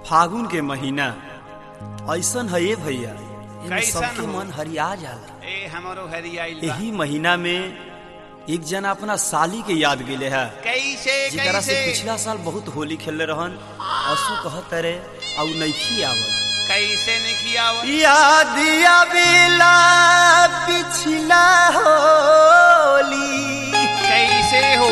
फागुन के महीना ऐसन है ये भैया एमे कैसन सबके हो? मन हरिया जाला ए हमारो हरियाइल बा यही महीना में एक जना अपना साली के याद गेले है कैसे जेकरा से कैसे पिछला साल बहुत होली खेलले रहन असु कहत रे औ नइखी आवल कैसे नहीं खियाव याद आवेला पिछला होली कैसे हो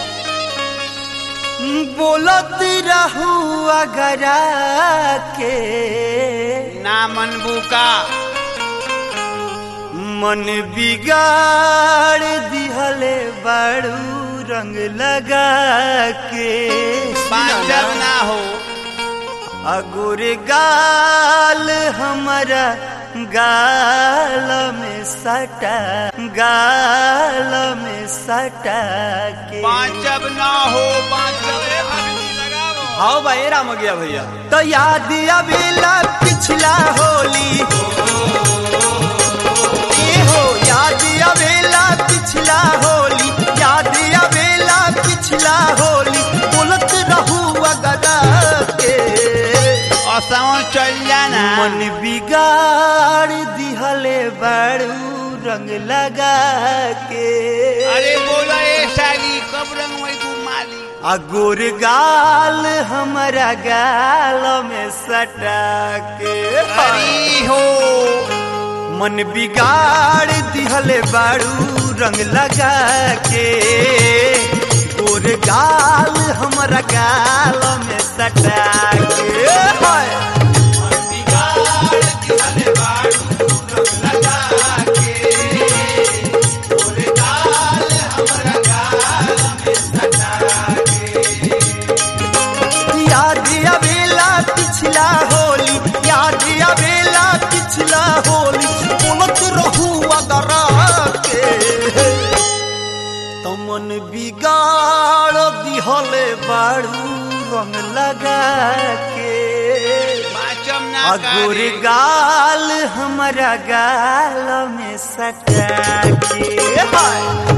बोलत रहू अगरा के ना मनबू का मन बिगाड़ दिहले बड़ू रंग लगा के बांझब ना हो अगुर गाल हमारा गाल में सटा गाल में सटा के बांझब ना हो बांझब ए भगनी लगावो हाँ भाई राम गया भैया तो याद अबेला पिछला होली ए हो याद अबेला पिछला होली याद अबेला पिछला होली बोलत रहू अगदा के असों चल जाना मन बिगाड़ दिहले बड़ू रंग लगा के अरे बोला ए साली कब रंग में तू माली अगुर गाल हमारा गाल में सटा के अरे हो मन बिगाड़ दिहले बाड़ू रंग लगा के गोर गाल हमारा गाल में सटा के हाय। याद अबेला पिछला होली याद अबेला पिछला होली बोलत रहू अगरा के तमन बिगाड़ दिहले बाड़ू रंग लगा के बांझब ना अगुर करे गाल हमारा गाल में सटा के हाय।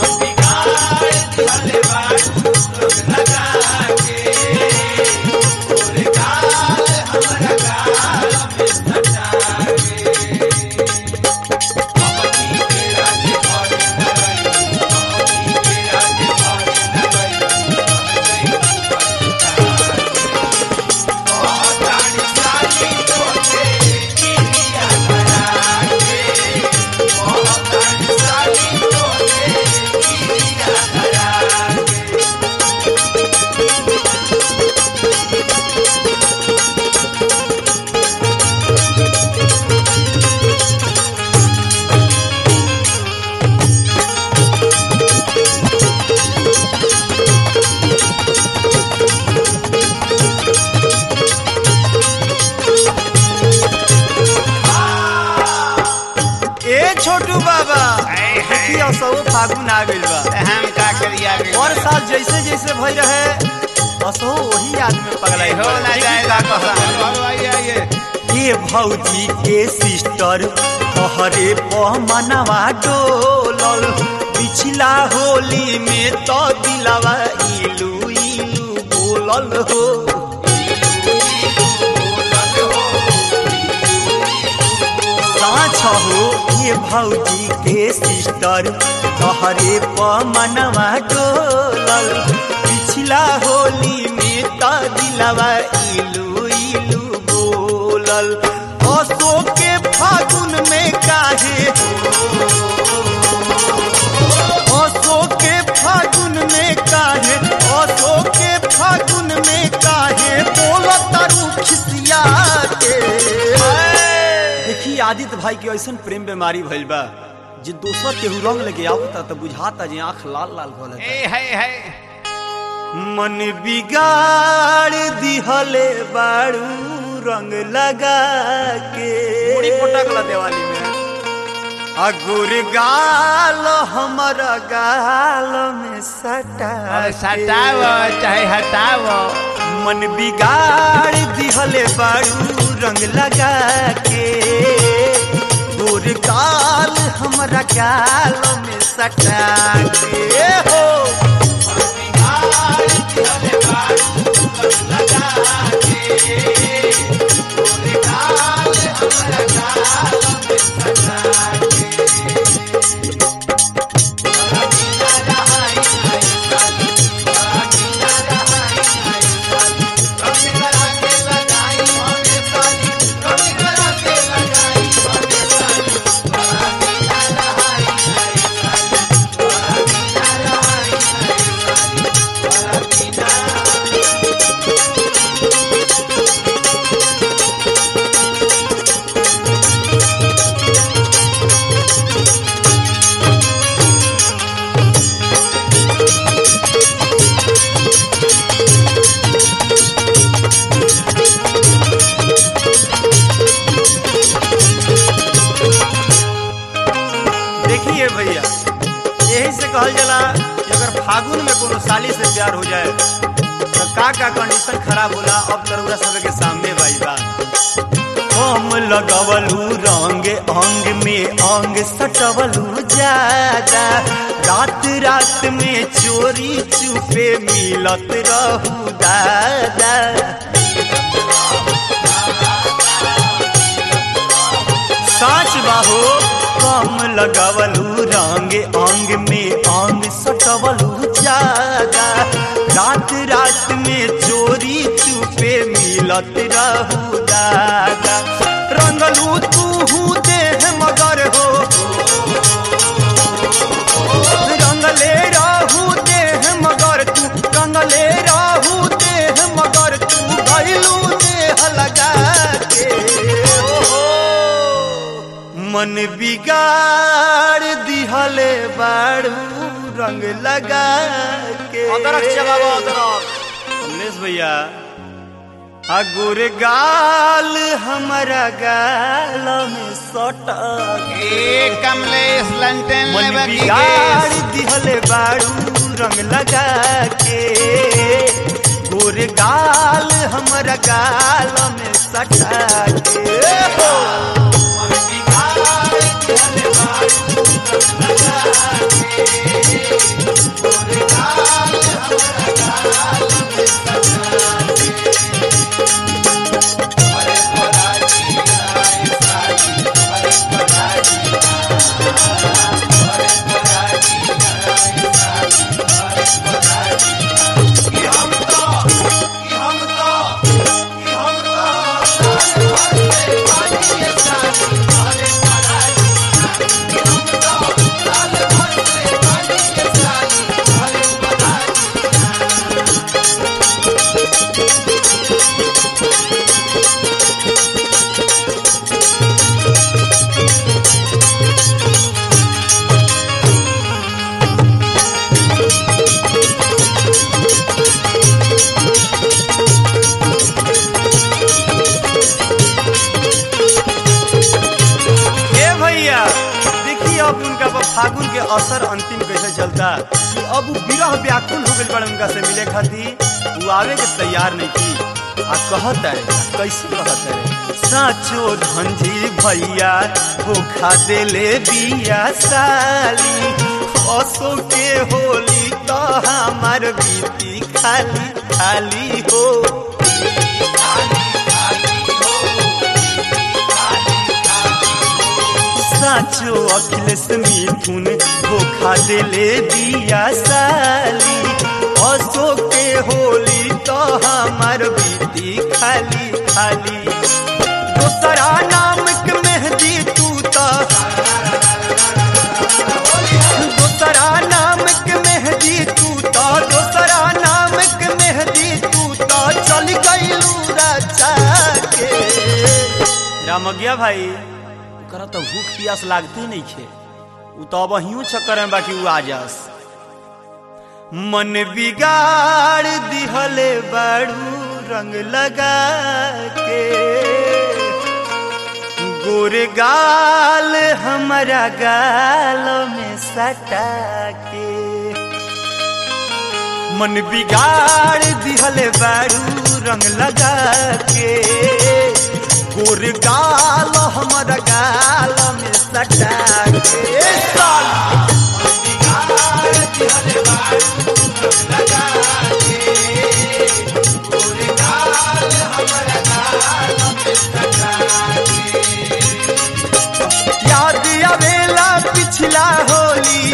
ए छोटू बाबा हाय, हाय। देखियो सब फागुन आ गइल बा हम का करिया गए और साल जैसे जैसे भई रहे असो वही आदमी पगलाई हो ना जाए का का कहता आइए आइए ये भौजी के सिस्टर तहरे पमनवा डोलल पिछला होली में तो दिलवा इलू इलू बोलल हो साँच हो ये भौजी के सिस्टर तहरे पमनवा डोलल पिछला होली में तो दिलवा इलू इलू बोलल असो के फागुन में काहे असो के फागुन में काहे असो के फागुन में काहे बोलो तारू खिसिया के देखी आदित्य भाई के ऐसन प्रेम बीमारी भइल बा जे दोसर केहू रंग लेके आवता त बुझाता जे आंख लाल लाल हो ए है है मन बिगाड़ दिहले बाड़ू रंग लगा के मुड़ी पटकला दिवाली में अगुर गाल हमारा गाल में सटा अब सटाव चाहे हटाव मन बिगाड़ दिहले बाड़ू रंग लगा के गोर गाल हमारा गाल में सटा के हो मन बिगाड़ दिहले बाड़ू रंग लगा के का का कंडीशन खराब होला अब तरुरा सब के सामने भाई बात हम लगवलू रंग अंग में अंग सटवलू ज्यादा रात रात में चोरी चुपे मिलत रहू दादा साच बाहो कम लगवलू रंग अंग में अंग सटवलू ज्यादा रात रात में चोरी चुपे मिलत रहू दादा रंगलू तू देह मगर हो रंगले रहू देह मगर तू रंगले रहू देह मगर तू गैलू देह लगा के ओहो, मन बिगाड़ दिहले बाड़ू रंग लगा के अदरक चबाबो, अदरक। कमलेश भैया अगुर गाल हमारा गाल में सटा ए कमलेश लंटन मन लेबा की बिगाड़ गैस। दिहले बाड़ू रंग लगा के गोर गाल हमारा गाल में सटा के हो। मन बिगाड़ दिहले बाड़ू रंग लगा के, गोर गाल हमारा गाल में सटा के। अरे पराजी आए साजी, अरे पराजी ए भैया देखिए अब उनका पर फागुन के असर अंतिम कैसे चलता कि अब उ विरह व्याकुल हो गइल बड़े उनका से मिले खातिर वो आवे के तैयार नहीं थी आ कहत है कैसे कहत है साचो धंजी भैया धोखा देले बिया साली असो के होली तो हमार बीती खाली खाली हो साचो अखिलेश मिथुन धोखा देले दिया साली असो के होली तो हमार बीती खाली खाली दोसरा नाम के मेहंदी तू तो दोसरा नाम के मेहंदी तू तो दोसरा नाम के मेहंदी तू तो चल गईलू रचा के रामज्ञा भाई ओकरा तो भूख प्यास लागते नहीं खे उ तो अब अहियों चक्कर में बाकी उ आ जास मन बिगाड़ दिहले बाड़ू रंग लगा के गोरे गाल हमारा गाल में सटा के मन बिगाड़ दिहले बाड़ू रंग लगा के गोर गाल हमारा गाल में सटा के साल मन बिगाड़ दिहले बाड़ू रंग लगा के गोर गाल हमारा गाल में सटा के याद आवेला पिछला होली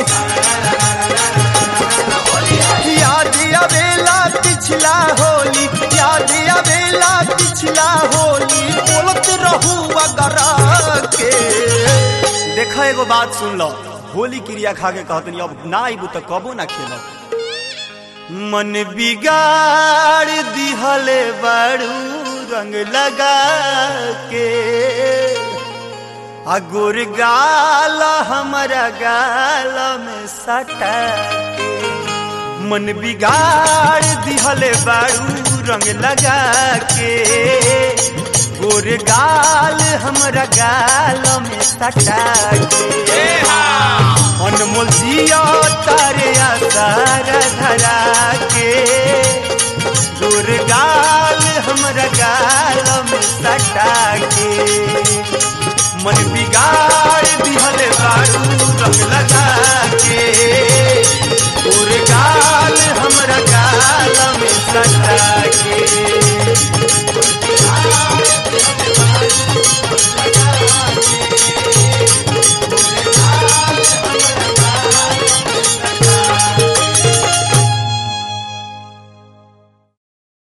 याद आवेला पिछला होली याद आवेला पिछला होली बोलत रहू अगर के देखा एगो बात सुन लो होली क्रिया खा के कहतनी अब ना आइबू तो कबो ना खेलब मन बिगाड़ दिहले बाड़ू रंग लगा के आ गोर गाल हमारा गाल में सटा के मन बिगाड़ दिहले बाड़ू रंग लगा के गोर गाल हमरा गाल में सटा के अनमोल जिया तारे आसार धरा के गोर गाल हमरा गाल में सटा के मन बिगाड़ दिहल बारू रंग लगा के गोर गाल हमरा गाल में सटा के